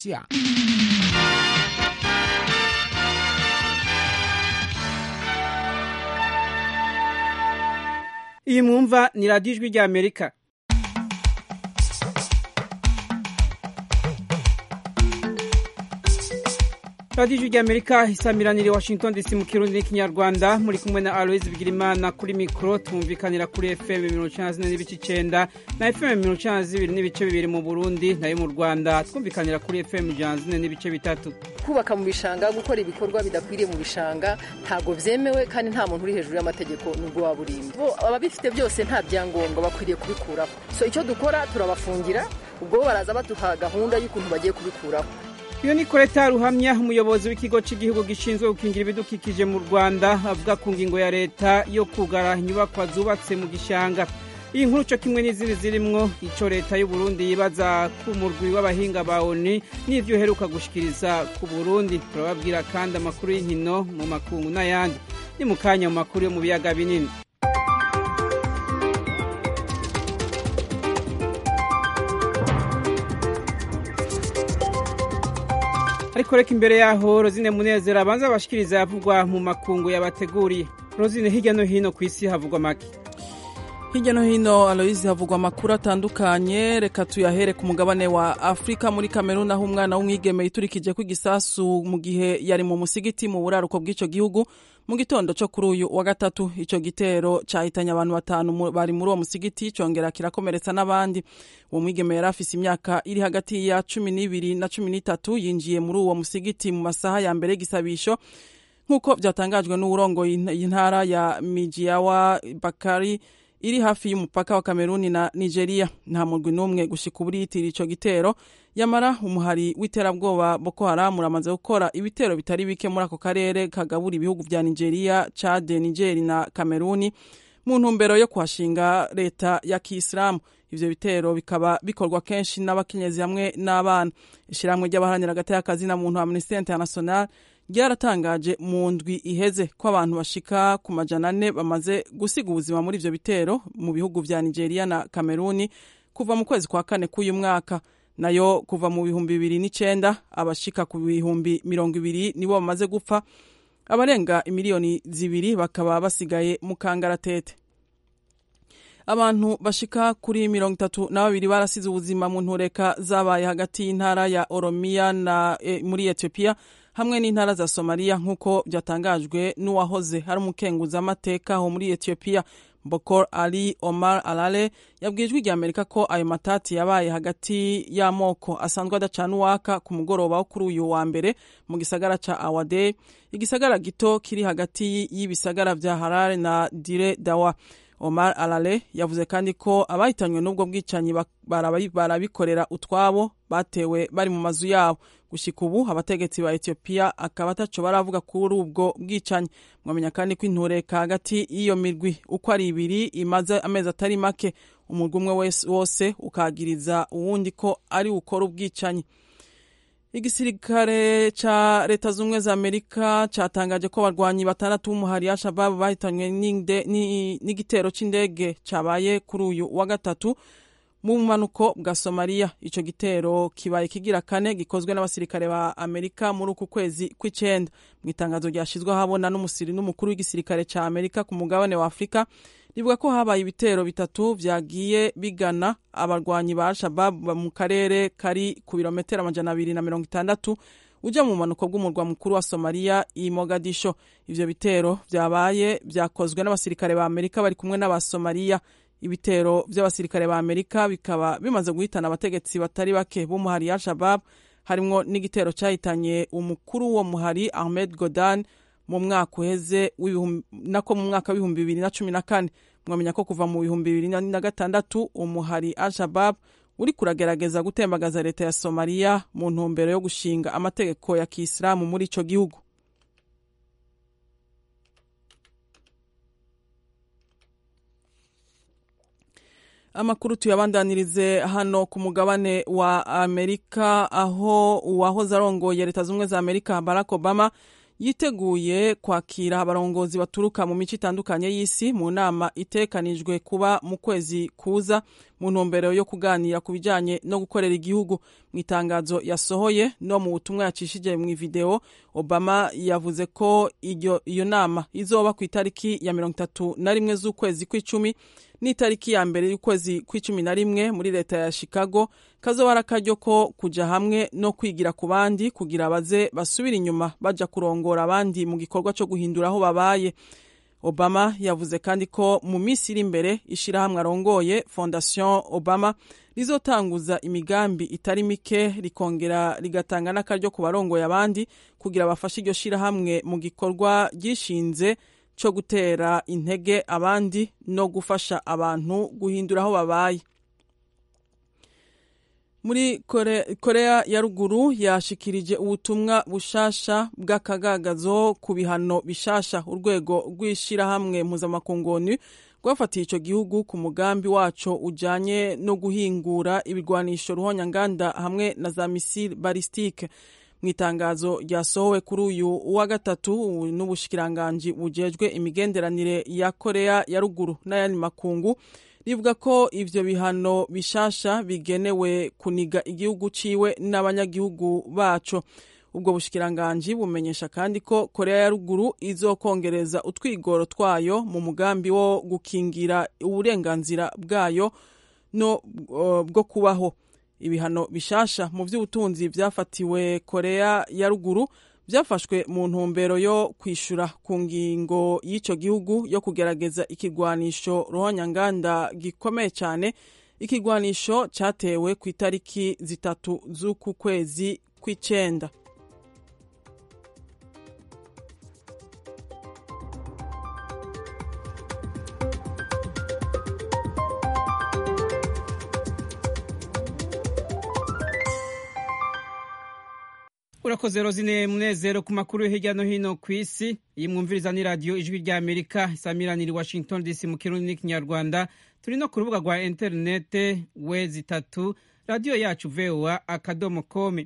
Yeah. iyi mwumva ni radiyo ijwi rya amerika radiyo ijwi rya amerika isamiranire washington dc mu kirundi n'ikinyarwanda muri kumwe na aloise bigirimana kuri mikoro tumvikanira kuri fm mirongo icyenda zine n'ibice icyenda na fm mirongo icyenda zibiri n'ibice bibiri mu burundi nayo mu rwanda twumvikanira kuri fm ijana zine n'ibice bitatu kubaka mu bishanga gukora ibikorwa bidakwiriye mu bishanga ntabwo byemewe kandi nta muntu uri hejuru y'amategeko nubwo waba urinda bo ababifite byose nta byangombwa bakwiriye kubikuraho so icyo dukora turabafungira ubwo bo baraza baduha gahunda y'ukuntu bagiye kubikuraho iyo ni koreta ruhamya umuyobozi w'ikigo cy'igihugu gishinzwe gukingira ibidukikije mu rwanda avuga ku ngingo ya leta yo kugara inyubakwa zubatse mu gishanga iyi nkuru cyo kimwe n'izindi zirimwo icyo leta y'u Burundi yibaza ku murwi w'abahinga ba oni n'ivyo uheruka gushikiriza ku burundi turababwira kandi amakuru y'inkino mu makungu n'ayandi ni mu kanya mu makuru yo mu biyaga binini ariko reka imbere yaho rozine munezero abanza abashikiriza yavugwa mu makungu yabateguriye rozine hirya no hino ku isi havugwa make hirya no hino aloyizi havugwa amakuru atandukanye reka tuyahere ku mugabane wa afurika muri kameruni aho umwana w'umwigeme yiturikije ku igisasu mu gihe yari mu musigiti mu buraruko bw'icyo gihugu mu gitondo cyo kuri uyu wa gatatu icyo gitero cyahitanye abantu batanu bari muri uwo musigiti cyongera kirakomeretsa n'abandi uwo mwigeme yari afise imyaka iri hagati ya cumi n'ibiri na cumi n'itatu yinjiye muri uwo musigiti mu masaha ya mbere y'igisabisho nk'uko byatangajwe n'uwurongoye intara ya mijiyawa bakari iri hafi y'umupaka wa kameruni na nigeria nta murwi n'umwe gushika ubu yitira ico gitero yamara umuhari w'iterabwoba boko haram uramaze gukora ibitero bitari bike muri ako karere kagabura ibihugu vya nigeria chade nigeri na kameruni mu ntumbero yo kuhashinga leta ya kiisilamu ivyo bitero bikaba bikorwa kenshi n'abakenyezi hamwe n'abana ishirahamwe ry'abaharanira agati y'akazina muntu amnesty international ryaratangaje mu ndwi iheze ko abantu bashika ku majana ane bamaze gusiga ubuzima muri ivyo bitero mu bihugu vya nigeria na kameruni kuva mu kwezi kwa kane k'uyu mwaka nayo kuva mu bihumbi bibiri n'icenda abashika ku bihumbi mirongo ibiri nibo bamaze gupfa abarenga imiliyoni zibiri bakaba basigaye mu kangaratete abantu bashika kuri mirongo itatu na babiri barasize ubuzima mu ntureka zabaye hagati y'intara ya oromiya na e, muri etiyopiya hamwe n'intara za somaliya nk'uko byatangajwe n'uwahoze ari umukenguzamateka ho muri etiyopiya bokor ali omar alale yabwiye ijwi rya amerika ko ayo matati yabaye hagati y'amoko asanzwe adacana uwaka ku mugoroba wo kuri uyu wa mbere mu gisagara ca awade igisagara gito kiri hagati y'ibisagara vya harare na dire dawa omar alale yavuze kandi ko abahitanywe n'ubwo bwicanyi barabikorera utwabo batewe bari mu mazu yabo gushika ubu abategetsi ba etiyopiya akaba ataco baravuga kuri ubwo bwicanyi mwamenya kandi ko intureka hagati y'iyo mirwi uko ari ibiri imaze amezi atari make umurwi umwe wose ukagiriza uwundi ko ari ukora ubwicanyi igisirikare ca leta z'ubumwe za amerika catangaje ko abarwanyi batandatu b'umuhari ya shababu bahitanywe n'igitero c'indege cabaye kuri uyu wa gatatu mu bumanuko bwa somaliya ico gitero kibaye kigira kane gikozwe n'abasirikare ba amerika muri uku kwezi kw'icenda mu itangazo ryashizwe ahabona n'umusiri n'umukuru w'igisirikare ca amerika ku mugabane wa afurika rivuga ko habaye ibitero bitatu vyagiye bigana abarwanyi ba al-shabab mu karere kari ku birometero amajana abiri na mirongo itandatu uja mu bumanuko bw'umurwa mukuru wa somaliya i mogadisho ivyo bitero vyabaye vyakozwe n'abasirikare ba amerika bari kumwe n'abasomaliya ibitero vy'abasirikare ba amerika bikaba bimaze guhitana abategetsi batari bake b'umuhari ya al-shabab harimwo n'igitero cahitanye umukuru wo muhari ahmed godan mu mwaka uheze nako mu mwaka w'ibihumbi bibiri na cumi na kane mwamenya ko kuva mu bihumbi bibiri na gatandatu umuhari al-shabab uri kuragerageza gutembagaza leta ya somaliya mu ntumbero yo gushinga amategeko ya kiisilamu muri ico gihugu amakuru tuyabandanirize hano ku mugabane wa amerika aho uwahoze arongoye leta z'ubumwe za amerika barack obama yiteguye kwakira abarongozi baturuka mu mico itandukanye y'isi mu nama itekanijwe kuba mu kwezi kuza mu ntumbero yo kuganira ku bijyanye no gukorera igihugu mu itangazo yasohoye no mu butumwa yacishije mu video obama yavuze ko iyo nama izoba ku itariki ya mirongo itatu na rimwe z'ukwezi kw'icumi n'itariki ya mbere y'ukwezi kw'icumi na rimwe muri leta ya chicago kazoba ari akaryo ko kuja hamwe no kwigira ku bandi kugira baze basubire inyuma baja kurongora abandi mu gikorwa cyo guhindura aho babaye obama yavuze kandi ko mu minsi iri imbere ishirahamwe arongoye fondation obama rizotanguza imigambi itari mike rikongera rigatanga n'akaryo ku barongoye abandi kugira bafashe iryo shirahamwe mu gikorwa ryishinze cyo gutera intege abandi no gufasha abantu guhindura aho babaye muri Kore, korea ya ruguru yashikirije ubutumwa bushasha bw'akagagazo ku bihano bishasha urwego rw'ishirahamwe mpuzamakungoni rwafatiye ico gihugu ku mugambi waco ujanye no guhingura ibigwanisho ruhonyanganda hamwe na za misile balistike mu itangazo ryasohowe kuri uyu wa gatatu n'ubushikiranganji bujejwe imigenderanire ya korea ya ruguru n'ayandi makungu rivuga ko ivyo bihano bishasha bigenewe kuniga igihugu ciwe n'abanyagihugu baco ubwo bushikiranganji bumenyesha kandi ko korea ya ruguru izokongereza utwigoro twayo mu mugambi wo gukingira uburenganzira bwayo no uh, bwo kubaho ibihano bishasha mu by'ubutunzi byafatiwe korea ya ruguru byafashwe mu ntumbero yo kwishyura ku ngingo y'icyo gihugu yo kugerageza ikigwanisho ruhonyanganda gikomeye cyane ikigwanisho cyatewe ku itariki zitatu z'uku kwezi kw'icyenda urakoze rozine munezero ku makuru hirya no hino ku isi iyi mwumviriza ni radiyo ijwi rya amerika isamiranira washington dc mu kirundi n'ikinyarwanda turi no ku rubuga rwa interinete we zitatu radiyo yacu voa akadomo kome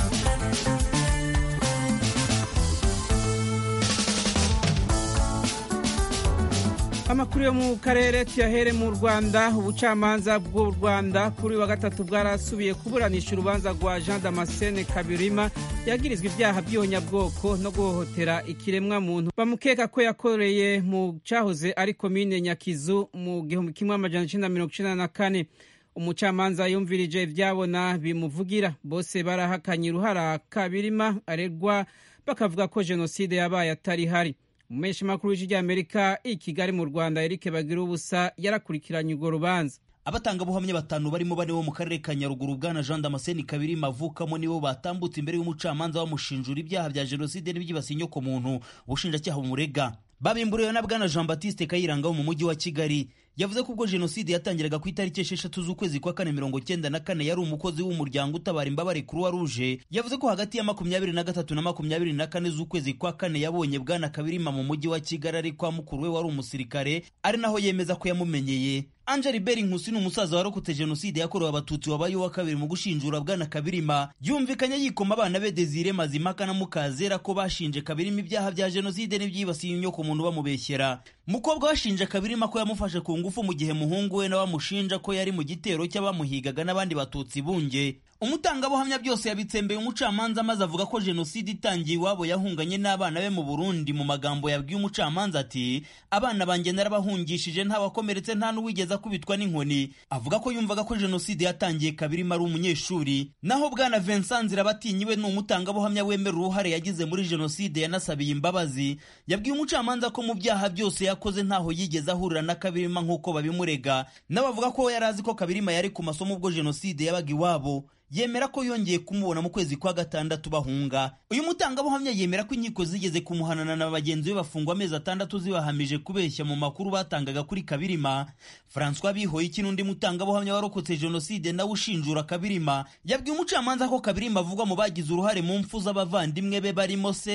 amakuru yo mu karere tuyahere mu rwanda ubucamanza bw'u rwanda kuri wa gatatu bwarasubiye kuburanisha urubanza rwa jean damascene kabirima yagirizwa ibyaha by'ihonyabwoko no guhohotera ikiremwa muntu bamukeka ko yakoreye mu cyahoze ari komine nyakizu mu gihumbi kimwe amajana icenda mirongo icenda na kane umucamanza yumvirije ibyabona bimuvugira bose barahakanye uruhara kabirima aregwa bakavuga ko jenoside yabaye atari hari umumenyesha makuru w'ijwi ry'amerika i kigali mu rwanda eric bagira ubusa yarakurikiranye urwo rubanza abatangabuhamya batanu barimo bane bo mu karere ka nyaruguru bwana jean damascene kabiri mavukamo nibo batambutse imbere y'umucamanza bamushinjura ibyaha bya jenoside n'ibyibasiye inyokomuntu ubushinjacyaha bumurega babimburiwe na bwana jean batiste kayiranga wo mu mujyi wa kigali yavuze ko ubwo jenoside yatangiraga ku itariki esheshatu z'ukwezi kwa kane mirongo cyenda na kane yari umukozi w'umuryango utabara imbabare kuruwa ruje yavuze ko hagati ya makumyabiri na gatatu na makumyabiri na kane z'ukwezi kwa kane yabonye bwana kabirima mu mujyi wa kigali ari kwa mukuru we wari umusirikare ari naho yemeza ko yamumenyeye angeli beri nkusi ni umusaza warokotse jenoside yakorewe abatutsi wabaye uwa kabiri mu gushinjura bwana kabirima yumvikanye yikoma abana be desire mazimaka na mukazera ko bashinje kabirima ibyaha bya jenoside n'ibyibasiye inyoko muntu bamubeshyera mukobwa washinje kabirima ko yamufashe ku ngufu mu gihe muhungu we nawe amushinja ko yari mu gitero cy'abamuhigaga n'abandi batutsi bunge umutangabuhamya byose yabitsembeye umucamanza maze avuga ko jenoside itangiye iwabo yahunganye n'abana be mu burundi mu magambo yabwiye umucamanza ati abana banjye narabahungishije ntawakomeretse nta n'uwigeze akubitwa n'inkoni avuga ko yumvaga ko jenoside yatangiye kabirima ari umunyeshuri naho bwana vincent nzirabatinyi we ni umutangabuhamya wemera uruhare yagize muri jenoside yanasabiye imbabazi yabwiye umucamanza ko mu byaha byose yakoze ntaho yigeze ahurira na kabirima nk'uko babimurega nawe avuga ko yari azi ko kabirima yari ku masomo ubwo jenoside yabaga iwabo yemera ko yongeye kumubona mu kwezi kwa gatandatu bahunga uyu mutangabuhamya yemera ko inkiko zigeze kumuhanana na bagenzi be bafungwa amezi atandatu zibahamije kubeshya mu makuru batangaga kuri kabirima francois bihoyiki n'undi mutangabuhamya warokotse jenoside nawe ushinjura kabirima yabwiye umucamanza ko kabirima avugwa mu bagize uruhare mu mfu z'abavandimwe be barimo se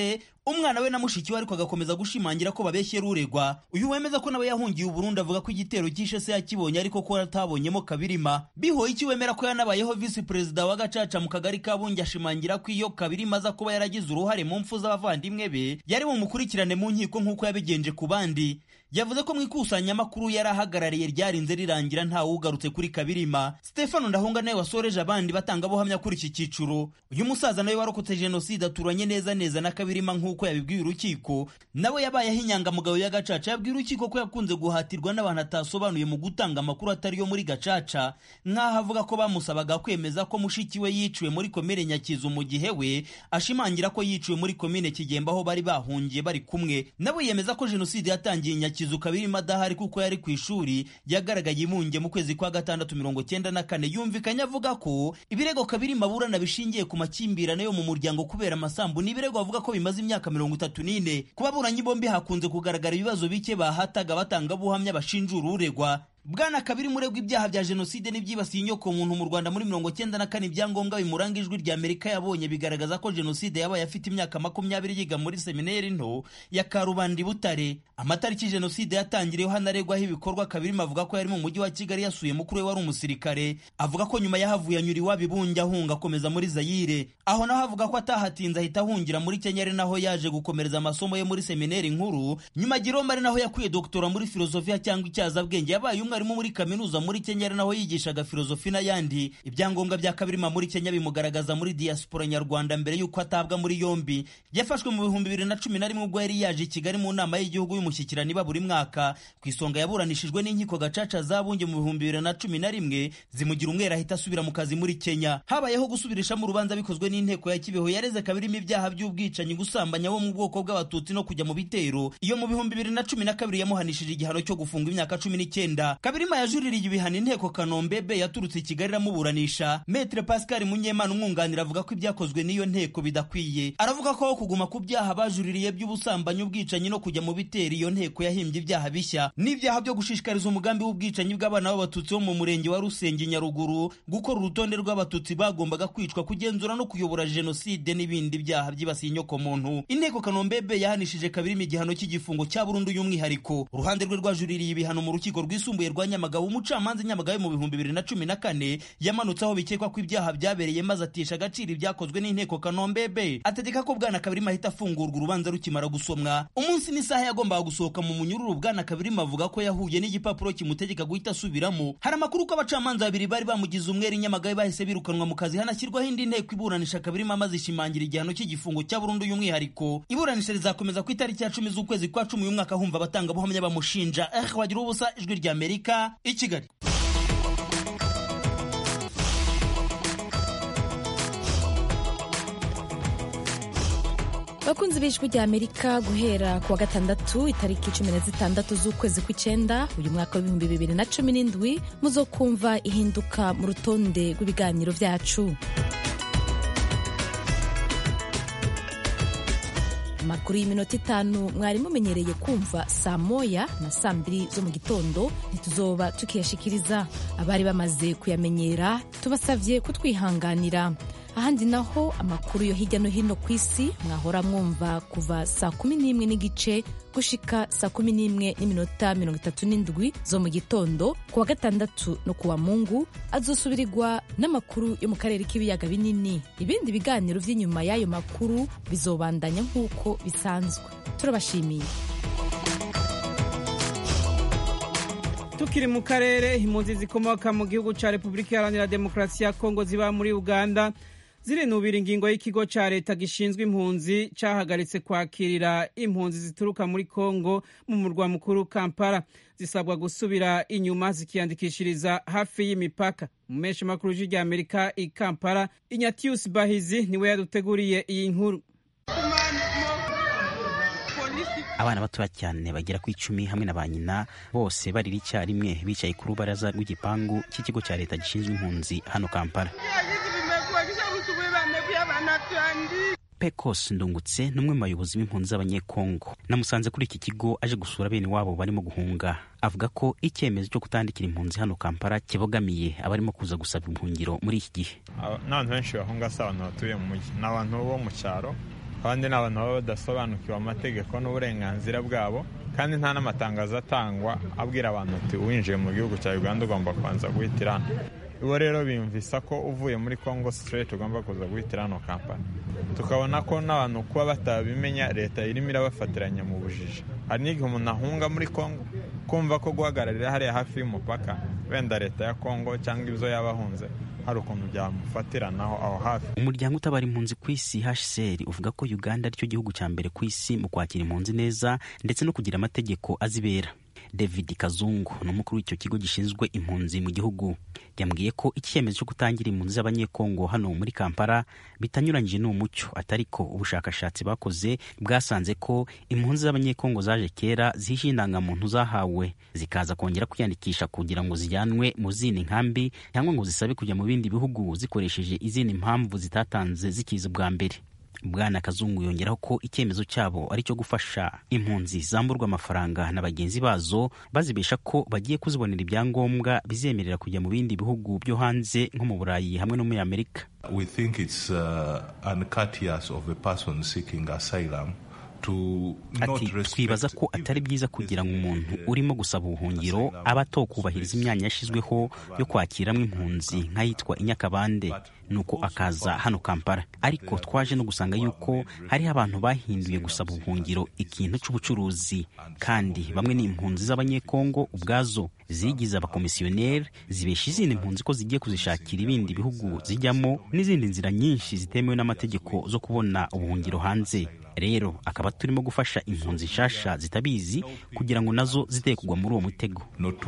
umwana we na mushiki we ariko agakomeza gushimangira ko babeshyera uregwa uyu wemeza ko nawe yahungiye uburundi avuga ko igitero cyishe se yakibonye ariko ko atabonyemo kabirima bihoye iki wemera ko yanabayeho visi perezida wa gacaca mu kagari ka bunge ashimangira ko iyo kabirima aza kuba yaragize uruhare mu mfu z'abavandimwe be yari bumukurikirane mu nkiko nk'uko yabigenje ku bandi yavuze ko mu ikusanyamakuru yari ahagarariye ryarinze rirangira ntawe ugarutse kuri kabirima stefano ndahunga nawe wasoreje abandi batangabuhamya kuri iki cyiciro uyu musaza nawe warokotse jenoside aturanye neza neza na kabirima nk'uko yabibwiye urukiko nawe yabayeho inyangamugayo ya gacaca yabwiye urukiko ko yakunze guhatirwa n'abantu atasobanuye mu gutanga amakuru atari yo muri gacaca nk'aho avuga ko bamusabaga kwemeza ko mushiki we yiciwe muri komine nyakizu mu gihe we ashimangira ko yiciwe muri komine kigemba aho bari bahungiye bari kumwe nawe yemeza ko jenoside yatangiye nyakizu kabirima adahari kuko yari ku ishuri yagaragaye imunge mu kwezi kwa gatandatu mirongo cyenda na kane yumvikanye avuga ko ibirego kabirima aburana bishingiye ku makimbirane yo mu muryango kubera amasambu ni ibirego bavuga ko bimaze imyaka mirongo itatu n'ine ku baburanyi bombi hakunze kugaragara ibibazo bike bahataga batangabuhamya bashinjura uregwa bwana kabiri muregwa ibyaha bya jenoside n'ibyibasiye inyoko muntu mu rwanda muri mirongo cyenda na kane ibyangombwa bimuranga ijwi rya amerika yabonye bigaragaza ko jenoside yabaye afite imyaka makumyabiri yiga muri seminari nto ya karubanda butare amatariki jenoside yatangiriyeho hanaregwaho ibikorwa kabiri avuga ko yari mu mujyi wa kigali yasuye mukuru we wari umusirikare avuga ko nyuma yahavuye anyura iwabo ibunge ahunga akomeza muri zayire aho naho avuga ko atahatinze ahita ahungira muri kenya ari naho yaje gukomereza amasomo ye muri seminari nkuru nyuma giromba ari naho yakuye doktora muri filozofiya cyangwa icyazabwenge yabaye umwe umwarimu muri kaminuza muri Kenya ari naho yigishaga filozofi n'ayandi ibyangombwa bya kabirima muri Kenya bimugaragaza muri diaspora nyarwanda mbere y'uko atabwa muri yombi yafashwe mu bihumbi bibiri na cumi na rimwe ubwo yari yaje i Kigali mu nama y'igihugu y'umushyikirano iba buri mwaka ku isonga yaburanishijwe n'inkiko gacaca zabunge mu bihumbi bibiri na cumi na rimwe zimugira umwera ahita asubira mu kazi muri Kenya habayeho gusubirishamo urubanza bikozwe n'inteko ya Kibeho yareze kabirima ibyaha by'ubwicanyi gusambanya bo mu bwoko bw'abatutsi no kujya mu bitero iyo mu bihumbi bibiri na cumi na kabiri yamuhanishije igihano cyo gufunga imyaka cumi n'icyenda kabirima yajuririye ibihano inteko kanombebe yaturutse i kigali iramuburanisha metre pascal munyemana umwunganira avuga ko ibyakozwe n'iyo nteko bidakwiye aravuga ko aho kuguma ku byaha bajuririye by'ubusambanyi ubwicanyi no kujya mu bitero iyo nteko yahimbye ibyaha bishya n'ibyaha byo gushishikariza umugambi w'ubwicanyi bw'abana b'abatutsi bo mu murenge wa rusenge nyaruguru gukora urutonde rw'abatutsi bagombaga kwicwa kugenzura no kuyobora jenoside n'ibindi byaha byibasiye inyokomuntu inteko kanombebe yahanishije kabirimo igihano cy'igifungo cya burundu y'umwihariko uruhande rwe rwajuririye ibihano mu rukiko rwisumbuye rwa nyamagabe umucamanza nyamagabe mu bihumbi bibiri na cumi na kane yamanutse aho bikekwa ko ibyaha byabereye maze atesha agaciro ibyakozwe n'inteko kanombebe ategeka ko bwana kabirima ahita afungurwa urubanza rukimara gusomwa umunsi n'isaha yagombaga gusohoka mu munyururu bwana kabirima avuga ko yahuye n'igipapuro kimutegeka guhita asubiramo hari amakuru ko abacamanza babiri bari bamugize umwere nyamagabe bahise birukanwa mu kazi hanashyirwaho indi nteko iburanisha kabirima maze ishimangira igihano cy'igifungo cya burundu y'umwihariko iburanisha rizakomeza ku itariki ya cumi z'ukwezi kwa cumi uyu mwaka humva abatangabuhamya bamushinja eh wagira ubusa ijwi rya amerika i kigali bakunzi b'ijwi rya amerika guhera ku wa gatandatu itariki cumi na zitandatu z'ukwezi kw'icyenda uyu mwaka w'ibihumbi bibiri na cumi n'indwi muzokumva ihinduka mu rutonde rw'ibiganiro byacu amakuru y'iminota itanu mwari mumenyereye kumva saa moya na saa mbiri zo mu gitondo ntituzoba tukiyashikiriza abari bamaze kuyamenyera tubasabye kutwihanganira ahandi naho amakuru yo hirya no hino ku isi mwahora mwumva kuva saa kumi n'imwe n'igice gushika saa kumi n'imwe n'iminota mirongo itatu n'indwi zo mu gitondo ku wa gatandatu no ku wa mungu azosubirirwa n'amakuru yo mu karere k'ibiyaga binini ibindi biganiro by'inyuma y'ayo makuru bizobandanya nk'uko bisanzwe turabashimiye tukiri mu karere impunzi zikomoka mu gihugu cya repubulika iharanira demokarasi ya kongo ziba muri uganda zirinubira ingingo y'ikigo cya leta gishinzwe impunzi cyahagaritse kwakirira impunzi zituruka muri kongo mu murwa mukuru kampala zisabwa gusubira inyuma zikiyandikishiriza hafi y'imipaka mu menshi makuru rya amerika i kampala inyatius bahizi niwe yaduteguriye iyi nkuru abana batoya cyane bagera ku icumi hamwe na ba nyina bose barira icyarimwe bicaye ku rubaraza rw'igipangu cy'ikigo cya leta gishinzwe impunzi hano kampala pecos ndungutse ni umwe mu bayobozi b'impunzi z'abanyekongo namusanze kuri iki kigo aje gusura bene wabo barimo guhunga avuga ko icyemezo cyo kutandikira impunzi hano kampala kibogamiye abarimo kuza gusaba ubuhungiro muri iki gihe n'abantu benshi bahunga si abantu batuye mu mujyi ni abantu bo mu cyaro abandi ni abantu baba badasobanukiwe amategeko n'uburenganzira bwabo kandi nta n'amatangazo atangwa abwira abantu ati winjiye mu gihugu cya uganda ugomba kubanza guhitira hano ibo rero biyumvisa ko uvuye muri congo straight ugomba kuza guhitira hano kampani tukabona ko n'abantu kuba batabimenya leta irimo irabafatiranya mu bujiji hari n'igihe umuntu ahunga muri congo kumva ko guhagararira hariya hafi y'umupaka wenda leta ya congo cyangwa ibyo yaba ahunze hari ukuntu byamufatiranaho aho hafi umuryango utabara impunzi ku isi hcr uvuga ko uganda aricyo gihugu cya mbere ku isi mu kwakira impunzi neza ndetse no kugira amategeko azibera david kazungu ni umukuru w'icyo kigo gishinzwe impunzi mu gihugu yambwiye ko icyemezo cyo gutangira impunzi z'abanyekongo hano muri kampala bitanyuranyije n'umucyo atari ko ubushakashatsi bakoze bwasanze ko impunzi z'abanyekongo zaje kera zihishe indangamuntu zahawe zikaza kongera kwiyandikisha kugira ngo zijyanwe mu zindi nkambi cyangwa ngo zisabe kujya mu bindi bihugu zikoresheje izindi mpamvu zitatanze zikiza bwa mbere bwana kazungu yongeraho ko icyemezo cyabo ari cyo gufasha impunzi zamburwa amafaranga na bagenzi bazo bazibesha ko bagiye kuzibonera ibyangombwa bizemerera kujya mu bindi bihugu byo hanze nko mu burayi hamwe no muri amerika we think it's uh, uncourteous of a person seeking asylum ati twibaza ko atari byiza kugira ngo umuntu urimo gusaba ubuhungiro aba atokubahiriza imyanya yashyizweho yo kwakiramo impunzi nk'ayitwa inyakabande nuko akaza hano kampala ariko twaje no gusanga yuko hariho abantu bahinduye gusaba ubuhungiro ikintu cy'ubucuruzi kandi bamwe ni impunzi z'abanyekongo ubwazo zigize abakomisiyoneri zibesha izindi mpunzi ko zigiye kuzishakira ibindi bihugu zijyamo n'izindi nzira nyinshi zitemewe n'amategeko zo kubona ubuhungiro hanze rero akaba turimo gufasha impunzi nshasha zitabizi kugira ngo nazo ziteye kugwa muri uwo mutego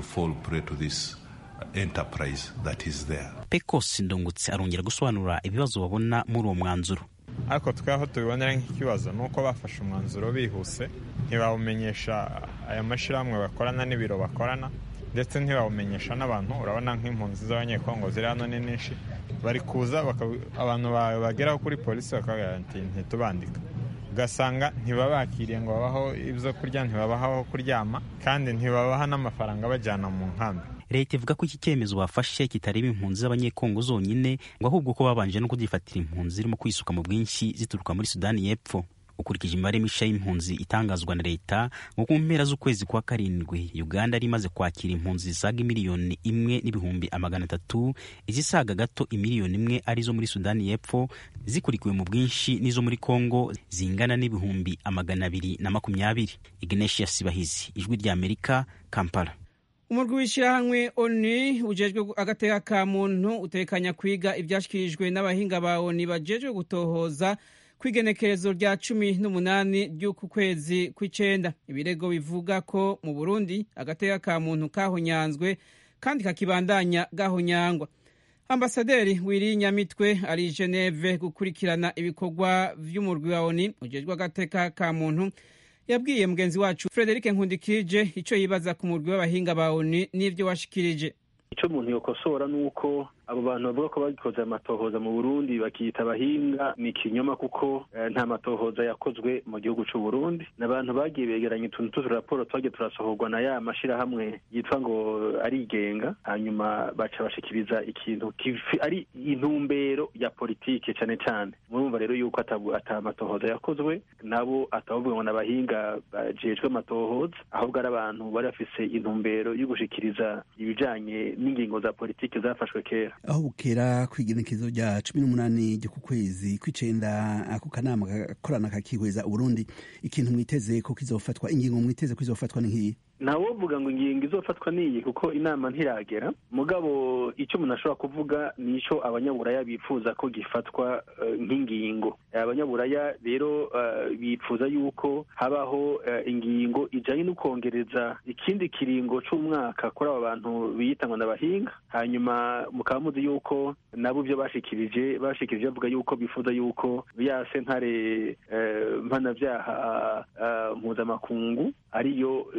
pecos ndungutse arongera gusobanura ibibazo babona muri uwo mwanzuro ariko twaho tubibonera nk'ikibazo ni uko bafashe umwanzuro bihuse ntibawumenyesha aya mashyirahamwe bakorana n'ibiro bakorana ndetse ntibawumenyesha n'abantu urabona nk'impunzi z'abanyekongo ziri hano ni nyinshi bari kuza abantu bageraho kuri polisi bakabwira ati ntitubandika ugasanga ntibabakiriye ngo babaho ibyo kurya ntibabaha aho kuryama kandi ntibabaha n'amafaranga bajyana mu nkambi leta ivuga ko iki cyemezo bafashe kitareba impunzi z'abanyekongo zonyine ngo ahubwo ko babanje no kugifatira impunzi zirimo kwisuka mu bwinshi zituruka muri sudani y'epfo ukurikije imibare mishya y'impunzi itangazwa na leta ngo ku mpera z'ukwezi kwa karindwi uganda yari imaze kwakira impunzi zisaga miliyoni imwe n'ibihumbi amagana atatu izisaga gato imiliyoni imwe arizo muri sudani y'epfo zikurikiwe mu bwinshi n'izo muri kongo zingana n'ibihumbi amagana abiri na makumyabiri ignesia sibahizi ijwi rya amerika kampala umurwi w'ishyirahamwe oni ujejwe agateka ka muntu utekanya kwiga ibyashyikirijwe n'abahinga ba oni bajejwe gutohoza kw'igenekerezo rya cumi n'umunani ry'uku kwezi kw'icenda ibirego bivuga ko mu burundi agateka ka muntu kahonyanzwe kandi kakibandanya gahonyangwa ambasaderi wiri nyamitwe ari i geneve gukurikirana ibikorwa vy'umurwi wa oni ujejwe agateka ka muntu yabwiye mugenzi wacu frederic nkundikije icyo yibaza ku murwi w'abahinga ba oni n'ibyo washikirije icyo umuntu yokosora ni uko abo bantu bavuga ko bagikoze amatohoza mu burundi bakiyita abahinga ni ikinyoma kuko nta matohoza yakozwe mu gihugu cy'u burundi ni abantu bagiye begeranya utuntu tw'uturaporo twagiye turasohorwa na ya mashyirahamwe yitwa ngo arigenga hanyuma baca bashikiriza ikintu ari intumbero ya politike cyane cyane murumva rero yuko ata matohoza yakozwe nabo atavuga ngo ni abahinga bajejwe amatohoza ahubwo ari abantu bari bafise intumbero yo gushikiriza ibijanye n'ingingo za politike zafashwe kera aho bukera kw'igenekezo rya cumi n'umunani ryo ku kwezi kw'icenda ako kanama gakorana kakihweza uburundi ikintu mwiteze ko kizofatwa ingingo mwiteze ko izofatwa ni nk'iyi ntawovuga ngo ingingo izofatwa niyi kuko inama ntiragera mugabo icyo umuntu ashobora kuvuga ni icyo abanyaburaya bifuza ko gifatwa nk'ingingo abanyaburaya rero bifuza yuko habaho ingingo ijyanye no kongereza ikindi kiringo cy'umwaka kuri aba bantu biyita ngo n'abahinga hanyuma mukaba muzi yuko nabo ibyo bashikirije bashikirije bavuga yuko bifuza yuko ya sentare mpanabyaha mpuzamakungu ariyo yofata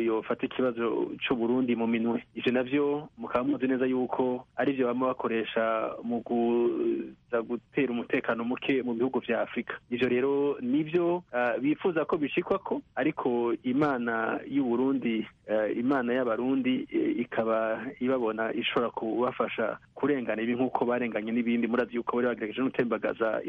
ikibazo c'uburundi mu minwe ivyo navyo mukaba muzi neza yuko ari vyo bama bakoresha mu kuza gutera umutekano muke mu bihugu vya afurika ivyo rero nivyo uh, bifuza ko bishikwako ariko imana y'uburundi uh, imana y'abarundi uh, ikaba ibabona ishobora kubafasha kurengana ibi nk'uko barenganye n'ibindi murazi yuko bari bagerageje gutembagaza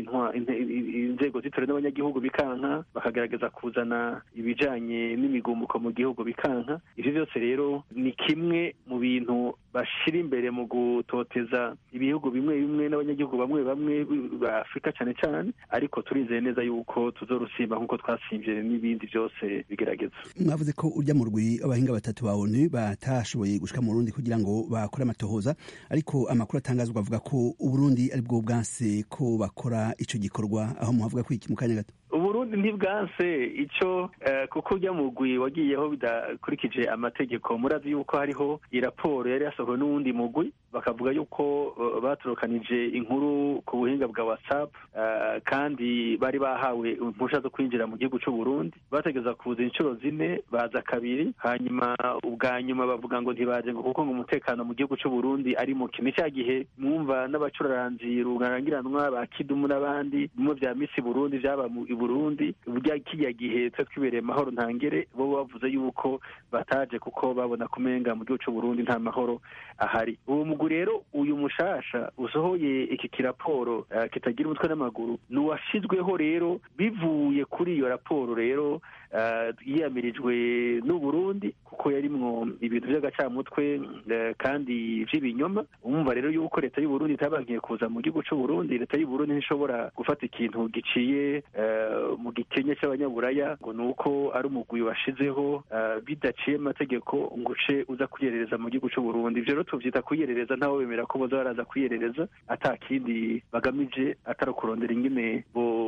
inzego z'itora n'abanyagihugu bikanka bakagerageza kuzana ibijanye n'imigumuko mu gihugu bikanka ivyo vyose rero ni kimwe mu bintu bashira imbere mu gutoteza ibihugu bimwe bimwe n'abanyagihugu bamwe bamwe ba afurika cyane cyane ariko turizeye neza yuko tuzorusimba nk'uko twasimvye n'ibindi byose bigerageza mwavuze ko urya mu rwi abahinga batatu ba onu batashoboye gushika mu burundi kugira ngo bakore amatohoza ariko amakuru atangazwa avuga ko uburundi ari bwo bwanse ko bakora ico gikorwa aho muhavuga ko iki mu kanya gato uburundi ntibwanse ico uh, kuko urya mugwi wagiyeho bidakurikije amategeko murazi yuko hariho iraporo yari yasohowe n'uwundi mugwi bakavuga yuko uh, batorokanije inkuru ku buhinga bwa whatsapp uh, kandi bari bahawe impusha zo kwinjira mu gihugu c'uburundi bategeza kuza inshuro zine baza kabiri hanyuma ubwa nyuma bavuga ngo ntibaje ngo kuko ngo umutekano mu gihugu c'uburundi ari muke ni cya gihe mwumva n'abacuraranzi rurangiranwa ba kidumu n'abandi bimwe vya misi burundi vyaba burundi burya kiriya gihe twe twibereye mahoro ntangere bo bavuze yuko bataje kuko babona kumenga mu gihugu c'uburundi nta mahoro ahari uwo mugwi rero uyu mushasha usohoye iki kiraporo uh, kitagira umutwe n'amaguru ni uwashizweho rero bivuye kuri iyo raporo rero uh, yiyamirijwe n'uburundi kuko yarimwo ibintu vy'agacamutwe uh, kandi vy'ibinyoma umva rero yuko leta y'uburundi itabankiye kuza mu gihugu c'uburundi leta y'uburundi ntishobora gufata ikintu giciye mu gikenye cy'abanyaburaya ngo ni uko ari umugwi washizeho bidaciye amategeko ngo uce uza kwiyerereza mu gihugu c'uburundi ivyo rero tuvyita kwiyerereza ntawe bemera ko boza baraza kwiyerereza ata kindi bagamije atari kurondera ingene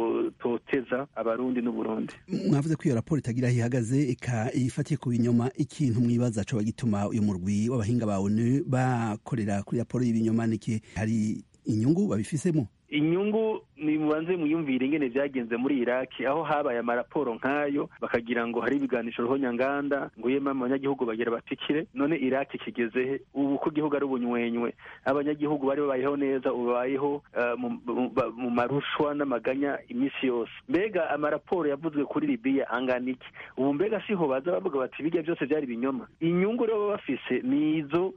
bototeza abarundi n'uburundi mwavuze ko iyo raporo itagira aho ihagaze ika ifatiye ku binyoma ikintu mwibaza coba gituma uyu murwi w'abahinga ba onu bakorera kuri raporo y'ibinyoma niki hari inyungu babifisemo inyungu ni mubanze muyumvire ingene vyagenze muri iraki aho habaye amaraporo nk'ayo bakagira ngo hari ibiganisho roho nyanganda ngo yema abanyagihugu bagira batikire none iraki kigezehe ubu ko igihugu ari ubunywenywe abanyagihugu bari babayeho neza ubu babayeho uh, mu marushwa n'amaganya iminsi yose mbega amaraporo yavuzwe kuri libiya angana iki ubu mbega siho baza bavuga bati birya byose vyari ibinyoma inyungu rero baba bafise ni izo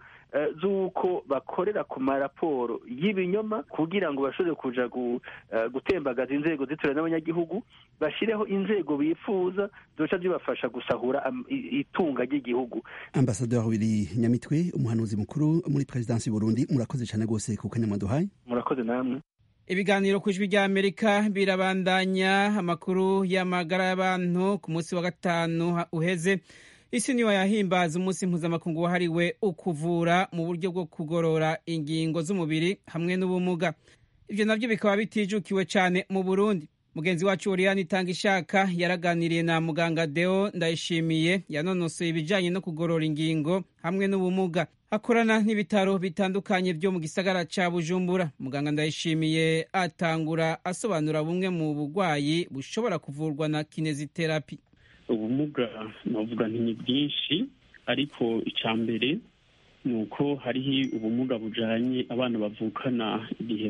z'uko bakorera ku maraporo y'ibinyoma kugira ngo bashobore kuja gutembagaza inzego zitora n'abanyagihugu bashyireho inzego bifuza zoca zibafasha gusahura itunga ry'igihugu ambasaderi wabiri nyamitwe umuhanuzi mukuru muri perezidansi y'uburundi murakoze cyane rwose ku kanya mwaduhaye murakoze namwe ibiganiro ku ijwi ry'amerika birabandanya amakuru y'amagara y'abantu ku munsi wa gatanu uheze isi niyo yahimbaza umunsi mpuzamakungu wahariwe ukuvura mu buryo bwo kugorora ingingo z'umubiri hamwe n'ubumuga ibyo nabyo bikaba bitijukiwe cyane mu burundi mugenzi wacu oriyani itanga ishaka yaraganiriye na muganga deo ndayishimiye yanonosoye ibijyanye no kugorora ingingo hamwe n'ubumuga akorana n'ibitaro bitandukanye byo mu gisagara cya bujumbura muganga ndayishimiye atangura asobanura bumwe mu burwayi bushobora kuvurwa na kineziterapi ubumuga navuga nti ni bwinshi ariko icya mbere ni uko hariho ubumuga bujanye abana bavukana igihe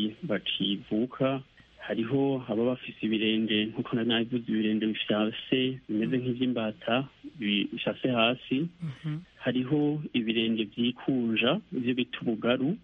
bakivuka hariho aba bafise ibirenge nk'uko nari nabivuze ibirenge bifyase bimeze nk'ivy'imbata bishase hasi hariho ibirenge vyikunja ivyo bita ubugaru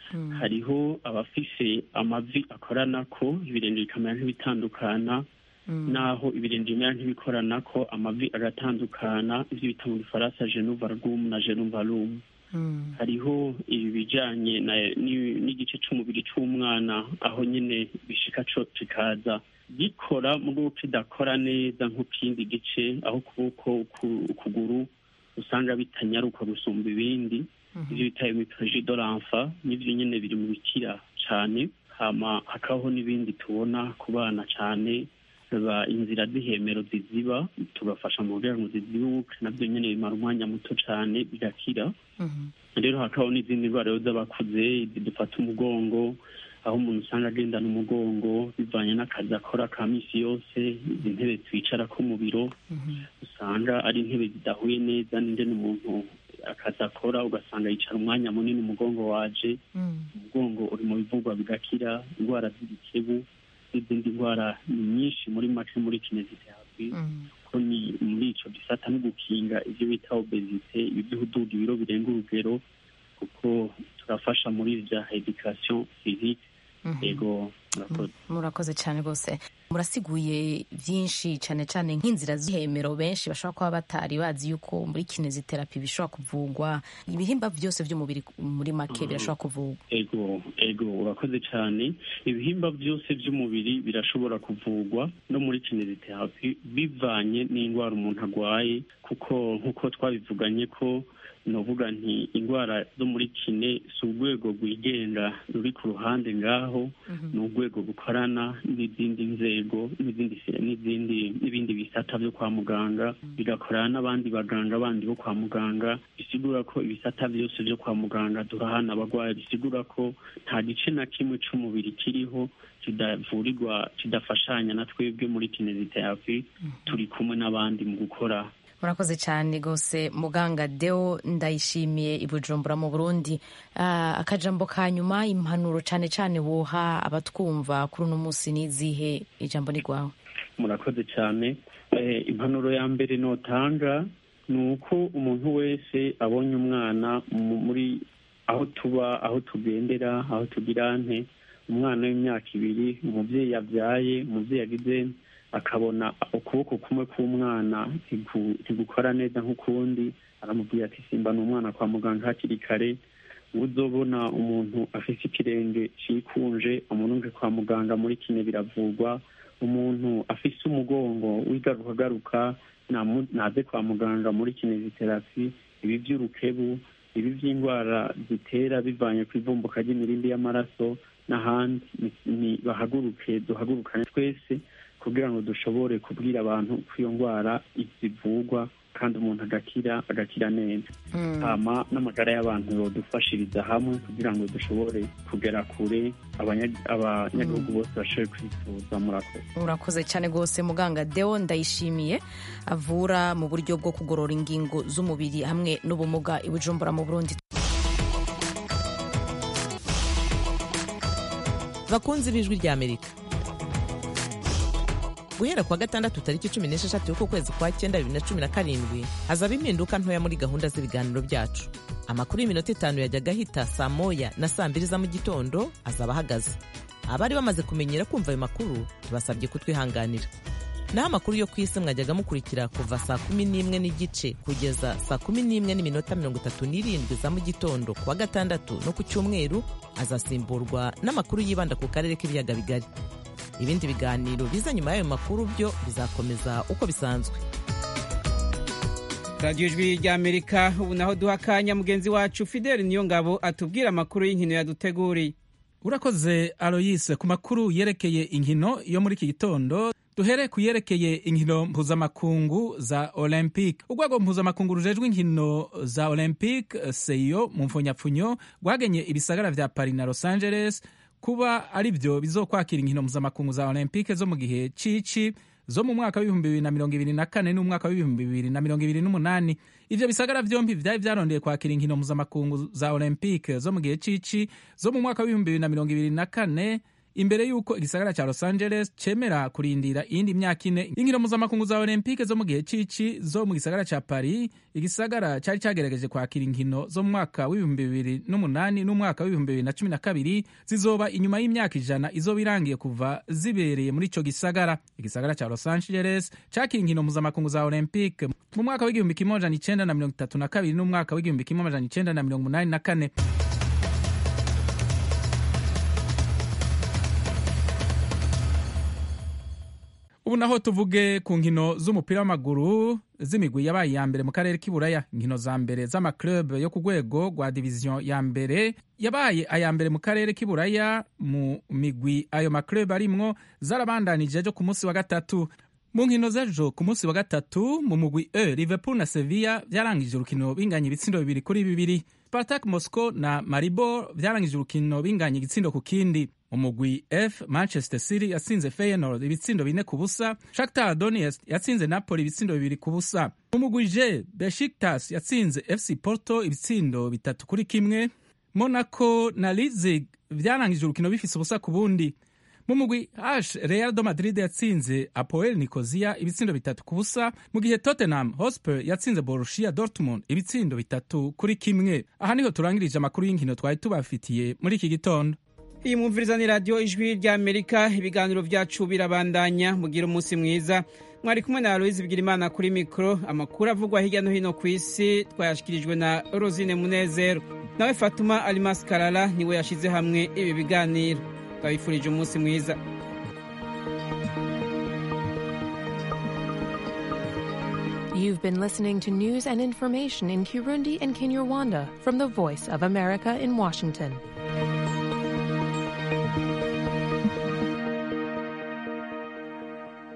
hariho abafise amavi akoranako ibirenge bikamera nk'ibitandukana naho ibirenge bimera nk'ibikoranako amavi agatandukana ivyo bita mu gifaransa genuvargum na genuvarum hariho ibi bijanye n'igice c'umubiri c'umwana aho nyene bishika co kikaza gikora mugo kidakora neza nk'ikindi gice aho ukuboko ukuguru usanga bitanyaruka gusumba ibindi ivyo bita imiproje de l'enfant n'ivyo nyene biri mu bikira cane hama hakabaho n'ibindi tubona ku bana cane ba inzira z'ihemero ziziba tugafasha mu kugira ngo zizibuke nabyo nyine bimara umwanya muto cyane bigakira rero hakabaho n'izindi ndwara z'abakuze zidufata umugongo aho umuntu usanga agendana umugongo bivanye n'akazi akora ka minsi yose izi ntebe twicarako mu biro usanga ari intebe zidahuye neza n'ingene umuntu akazi akora ugasanga yicara umwanya munini umugongo waje umugongo uri mu bivugwa bigakira indwara z'ibikebu n'izindi ndwara nyinshi muri make muri kineziterapi ko ni muri ico gisata no gukinga ivyo bita obesite ivy'uhuduga ibiro birenga urugero kuko turafasha muri vya education physique ego murakoze murakoze cyane rwose murasiguye byinshi cyane cyane nk'inzira z'ihemero benshi bashobora kuba batari bazi yuko muri kineziterapi bishobora kuvugwa ibihimba byose by'umubiri muri make birashobora kuvugwa ego ego urakoze cyane ibihimba byose by'umubiri birashobora kuvugwa no muri kineziterapi bivanye n'indwara umuntu arwaye kuko nk'uko twabivuganye ko novuga nti indwara zo muri kine si urwego rwigenga ruri ku ruhande ngaho ni urwego rukorana n'izindi nzego n'izindi n'izindi n'ibindi bisata byo kwa muganga bigakorana n'abandi baganga bandi bo kwa muganga bisigura ko ibisata byose byo kwa muganga durahana abarwayi bisigura ko nta gice na kimwe c'umubiri kiriho kidavurirwa kidafashanya na twebwe muri kineziterapi turi kumwe n'abandi mu gukora murakoze cyane rwose muganga deo ndayishimiye i bujumbura mu burundi akajambo ka nyuma impanuro cyane cyane woha abatwumva kuri uno munsi n'izihe ijambo ni rwawe murakoze cyane impanuro ya mbere notanga ni uko umuntu wese abonye umwana muri aho tuba aho tugendera aho tugira nte umwana w'imyaka ibiri umubyeyi yabyaye umubyeyi yagize akabona ukuboko kumwe k'umwana ntigukora neza nk'ukundi aramubwira ati simba ni umwana kwa muganga hakiri kare uzobona umuntu afite ikirenge cikunje amurunge kwa muganga muri kine biravurwa umuntu afise umugongo wigarukagaruka naze kwa muganga muri kineziterapi ibi by'urukebu ibi by'indwara zitera bivanye ku ivumbuka ry'imirindi y'amaraso n'ahandi bahaguruke duhagurukane twese kugira ngo dushobore kubwira abantu ko iyo ndwara zivurwa kandi umuntu agakira agakira neza hama n'amagara y'abantu yodufashiriza hamwe kugira ngo dushobore kugera kure abanyagihugu bose bashobore kwifuza murakoze urakoze cyane rwose muganga deo ndayishimiye avura mu buryo bwo kugorora ingingo z'umubiri hamwe n'ubumuga i bujumbura mu burundi bakunzi b'ijwi ry'amerika guhera kuwa gatandatu tariki cumi n'esheshatu y'uku kwezi kwa cyenda bibiri na cumi na karindwi hazaba impinduka ntoya muri gahunda z'ibiganiro byacu amakuru y'iminota itanu yajyaga ahita saa moya na saa mbiri za mu gitondo azaba ahagaze abari bamaze kumenyera kumva ayo makuru tubasabye kutwihanganira naho amakuru yo ku isi mwajyaga mukurikira kuva saa kumi n'imwe n'igice kugeza saa kumi n'imwe n'iminota mirongo itatu n'irindwi za mu gitondo kuwa gatandatu no ku cyumweru azasimburwa n'amakuru yibanda ku karere k'ibiyaga bigari ibindi biganiro biza nyuma y'ayo makuru byo bizakomeza uko bisanzwe radiyo ijwi ry'amerika ubu naho duha akanya mugenzi wacu fideli niyo ngabo atubwira amakuru y'inkino yaduteguriye urakoze aloyise ku makuru yerekeye inkino yo muri iki gitondo duhere ku yerekeye inkino mpuzamakungu za olympique urwego mpuzamakungu rujejwe inkino za olympique seyo mu mfunyapfunyo rwagenye ibisagara vya paris na los angeles kuba ari byo bizokwakira inkino mpuzamakungu za olympique zo mu gihe cici zo mu mwaka w'ibihumbi bibiri na mirongo ibiri na kane n'umwaka w'ibihumbi bibiri na mirongo ibiri n'umunani ivyo bisagara vyompi vyari vyarondeye kwakira inkino mpuzamakungu za olympique zo mu gihe cici zo mu mwaka w'ibihumbi bibiri na mirongo ibiri na kane imbere y'uko igisagara ca los angeles cemera kurindira iyindi myaka ine inkino mpuzamakungu za olympique zo mu gihe cici zo mu gisagara ca paris igisagara cari cagerageje kwakira inkino zo mu mwaka w'ibihumbi bibiri n'umunani n'umwaka w'ibihumbi bibiri na cumi na kabiri zizoba inyuma y'imyaka ijana izoba irangiye kuva zibereye muri ico gisagara igisagara ca los angeles cakira inkino mpuzamakungu za olympique mu mwaka w'igihumbi kimwe amajana icenda na mirongo itatu na kabiri n'umwaka w'igihumbi kimwe amajana icenda na mirongo umunani na kane ubu naho tuvuge ku nkino z'umupira w'amaguru z'imigwi yabaye iya mbere mu karere k'iburaya inkino za mbere z'amaklub yo ku rwego rwa diviziyo ya mbere yabaye aya mbere mu karere k'iburaya mu migwi ayo maklub arimwo zarabandanije ejo ku munsi wa gatatu mu nkino z'ejo ku munsi wa gatatu mu mugwi e liverpool na sevilla byarangije urukino binganya ibitsindo bibiri kuri bibiri spartak moscow na maribor byarangije urukino binganya igitsindo ku kindi mu mugwi f manchester city yatsinze feyenoord ibitsindo bine ku busa shakhtar donetsk yatsinze napoli ibitsindo bibiri ku busa mu mugwi j beshiktas yatsinze fc porto ibitsindo bitatu kuri kimwe monaco na leipzig vyarangije urukino bifise ubusa ku bundi mu mugwi h real do madrid yatsinze apoel nicosia ibitsindo bitatu ku busa mu gihe tottenham hotspur yatsinze borussia dortmund ibitsindo bitatu kuri kimwe aha niho turangirije amakuru y'inkino twari tubafitiye muri iki gitondo iyi mwumviriza ni radiyo ijwi ry'amerika ibiganiro byacu birabandanya mugira umunsi mwiza mwari kumwe na aloyizi bigirimana kuri mikoro amakuru avugwa hirya no hino ku isi twayashyikirijwe na rosine munezero nawe fatuma alimasi karara niwe yashyize hamwe ibi biganiro twabifurije umunsi mwiza You've been listening to news and information in Kirundi and Kinyarwanda from the Voice of America in Washington.